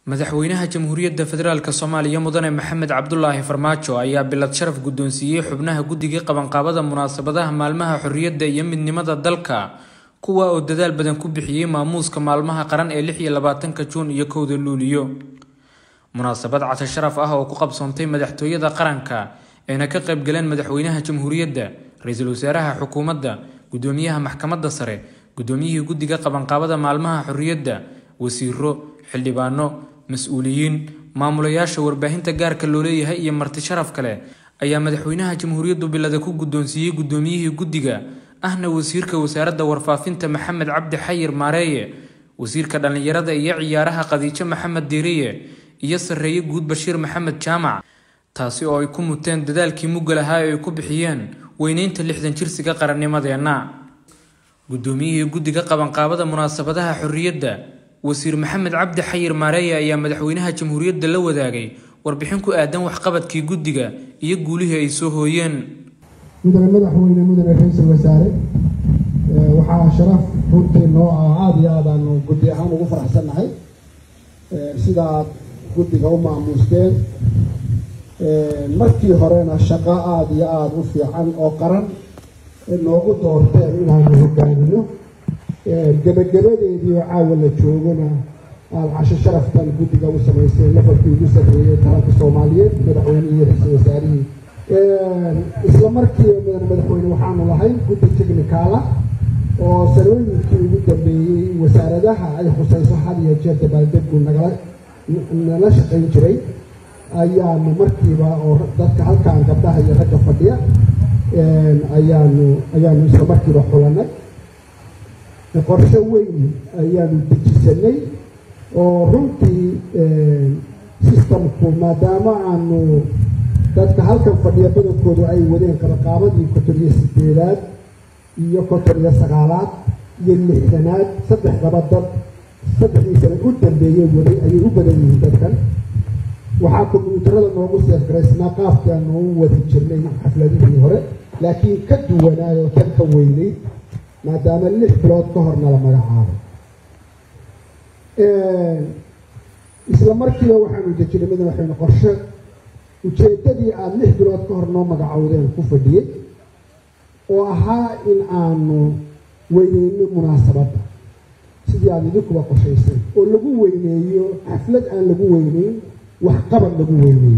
madaxweynaha jamhuuriyadda federaalk soomaaliya mudane maxamed cabdulaahi farmaajo ayaa bilad sharaf guddoonsiiyey xubnaha guddigii qabanqaabada munaasabadaha maalmaha xorriyadda iyo midnimada dalka kuwa oo dadaal badan ku bixiyey maamuuska maalmaha qaran ee lix iyo labaatanka juun iyo kowda luuliyo munaasabad casho sharaf ah oo ku qabsoontay madaxtooyada qaranka ayna ka qaybgaleen madaxweynaha jamhuuriyadda ra-iisul wasaaraha xukuumadda gudoomiyaha maxkamadda sare gudoomiyihii guddiga qabanqaabada maalmaha xorriyadda wasiiro xildhibaano mas-uuliyiin maamulayaasha warbaahinta gaarka loo leeyahay iyo marti sharaf kale ayaa madaxweynaha jamhuuriyaddu bilada ku guddoonsiiyey gudoomiyihii guddiga ahna wasiirka wasaaradda warfaafinta maxamed cabdi xayir maareeye wasiirka dhallinyarada iyo ciyaaraha khadiijo maxamed diiriye iyo sarreeye guud bashiir maxamed jaamac taasi oo ay ku muteen dadaalkii mugga lahaa ee ay ku bixiyeen weyneynta lixdan jirsiga qarannimadeenna gudoomiyihii guddiga qabanqaabada munaasabadaha xorriyadda wasiir maxamed cabdi xayir maareeye ayaa madaxweynaha jamhuuriyadda la wadaagay warbixin ku aadan waxqabadkii guddiga iyo guulihii ay soo hooyeen mudane madaxweyne mudane ra-iisul wasaare waxaa sharaf runtii noo ah aada iyo aad aanu guddi ahaan ugu faraxsannahay sidaad guddiga u maamuusteen markii horena shaqo aada iyo aada u fiican oo qaran noogu doorteen inaanu hogaamino gebagabadeedii oo caawa la joogona aada casho sharaftan guddiga u samaysteen lafalkii ugu sarreeyey dalalka soomaaliyeed madaxweynihii ra-iisul wasaarihii isla markiiba mudan madaxweyne waxaanu lahayn guddi technicaala oo sanooyinkii ugu dambeeyey wasaaradaha ay khusayso had iyo jeer dabaaldegu nagala nala shaqayn jiray ayaanu markiiba oo dadka halkaan gabdhaha iyo ragga fadhiya ayaanu ayaanu isla markiiba xulanay qorshe weyn ayaanu dejisanay oo runtii systemku maadaama aanu dadka halkan fadhiya badankoodu ay wadeen qabanqaabadii konton iyo sideedaad iyo konton iyo sagaalaad iyo lixdanaad saddexdaba dad saddexdii sana u dambeeyey waday ayay u badan yihiin dadkan waxaa kombyuutarada noogu seefgaraysnaa qaabkii aanu u wadi jirnay xafladihii hore laakiin ka duwanaayoo tan ka weynay maadaama lix bilood ka hor nala magacaabay isla markiiba waxaanu dejinay madaxweyne qorshe ujeeddadii aada lix bilood ka hor noo magacowdeen ku fadhiyey oo ahaa in aanu weyneyno munaasabadda sidii aada idinkuba qorshaysay oo lagu weyneeyo xaflad aan lagu weyneyn waxqabad lagu weyneeyo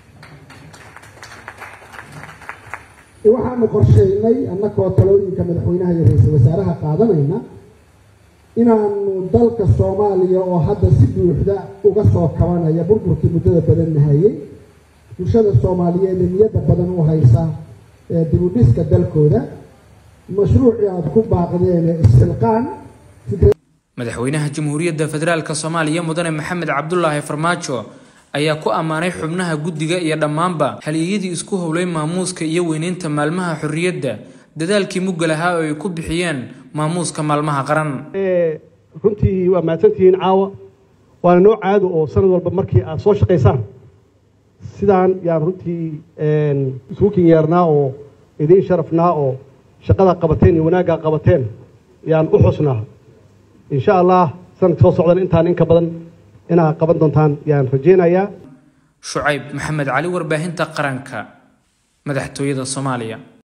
waxaanu qorshaynay annakoo talooyinka madaxweynaha iyo ra-iisul wasaaraha qaadanayna inaanu dalka soomaaliya oo hadda si buuxda uga soo kabanaya burburkii muddada badan nahayey bulshada soomaaliyeed ee niyadda badan u haysa dibudhiska dalkooda mashruucii aada ku baaqdeen isxilqaan madaxweynaha jamhuuriyadda federaalk soomaaliya mudane maxamed cabdulaahi farmaajo ayaa ku ammaanay xubnaha guddiga iyo dhammaanba haliyeyadii isku howlay maamuuska iyo weyneynta maalmaha xorriyadda dadaalkii mugga lahaa oo ay ku bixiyeen maamuuska maalmaha qaran runtii waa mahadsantihiin caawa waana noo caado oo sanad walba markii aad soo shaqaysaan sidaan yaan runtii isugu kinyeernaa oo idiin sharafnaa oo shaqada qabateen iyo wanaaggaa qabateen yaan u xusnaa insha allah sanadka soo socdan intaan inka badan inaad qaban doontaan yaan rajeynayaa shucayb maxamed cali warbaahinta qaranka madaxtooyada soomaaliya